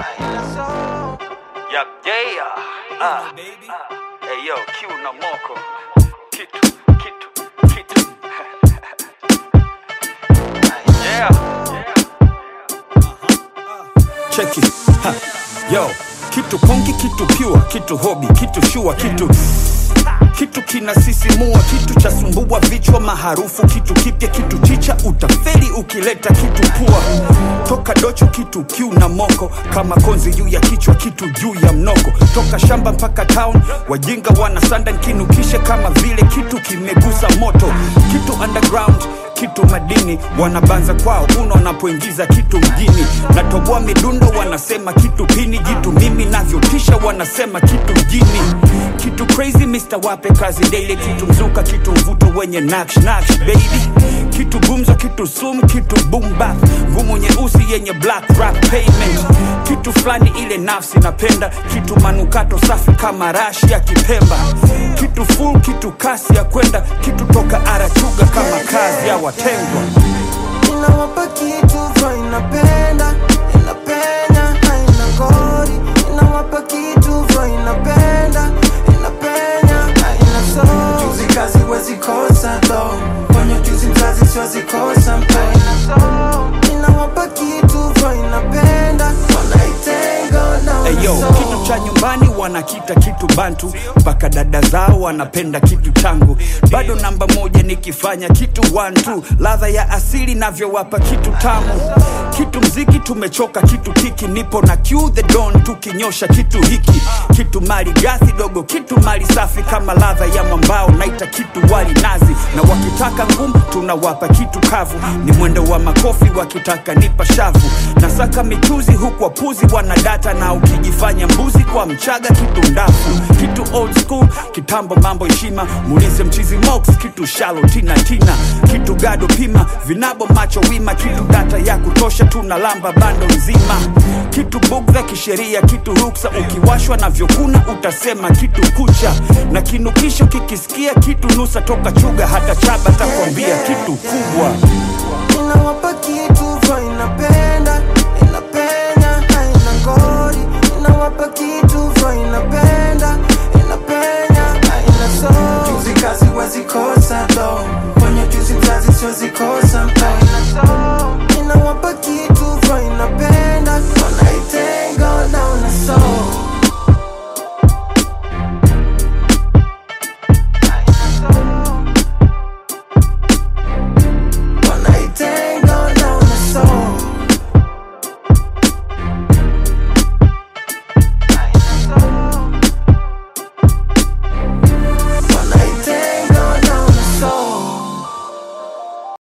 Yep, yeah. Ah. Hey yo, Q na moko. Kitu, kitu, kitu. yeah. cheki ha. yo kitu konki kitu pure kitu hobi kitu shua kitu kitu kinasisimua kitu cha sumbua vichwa maharufu kitu kipya kitu chicha utaferi ukileta kitu pua toka docho kitu kiu na moko kama konzi juu ya kichwa kitu juu ya mnoko toka shamba mpaka town wajinga wanasanda nkinukishe kama vile kitu kimegusa moto kitu underground kitu madini wanabanza kwao uno wanapoingiza kitu mjini natoboa midundo wanasema kitu pini jitu mimi navyotisha wanasema kitu mjini kitu crazy Mr. wape kazi daily kitu mzuka kitu mvuto wenye naksh naksh baby kitu gumzo kitu sum kitu boom bap ngumu nyeusi yenye black rap payment kitu fulani ile nafsi napenda kitu manukato safi kama rashi ya kipemba kitu full kitu kasi ya kwenda kitu toka arachuga kama kazi ya watengwa inawapa kitu vyo inapenda inapenya haina ngori inawapa kitu vyo inapenda inapenya haina so juzi kazi wezi kosa do kwenye juzi mzazi siwezi kosa mpena inawapa kitu vyo inapenda wanaitenga na Eyo, wanaso. kitu cha nyumbani wanakita kitu bantu mpaka dada zao wanapenda kitu changu bado namba moja nikifanya kitu one two ladha ya asili navyowapa kitu tamu kitu mziki tumechoka kitu kiki nipo na Q the don tukinyosha kitu hiki kitu mali gathi dogo kitu mali safi kama ladha ya mwambao naita kitu wali nazi na wakitaka ngumu tunawapa kitu kavu ni mwendo wa makofi wakitaka nipa shavu nasaka michuzi huku wapuzi wanadata na ukijifanya mbuzi kwa mchaga kitu ndafu kitu old school kitambo mambo heshima muulize mchizi mox kitu shalo tina tina kitu gado pima vinabo macho wima kitu data ya kutosha tunalamba bando nzima kitu bugdha kisheria kitu ruksa ukiwashwa na vyokuna utasema kitu kucha na kinukisho kikisikia kitu nusa toka chuga hata chaba takwambia kitu kubwa inawapa kitu vyo inapenda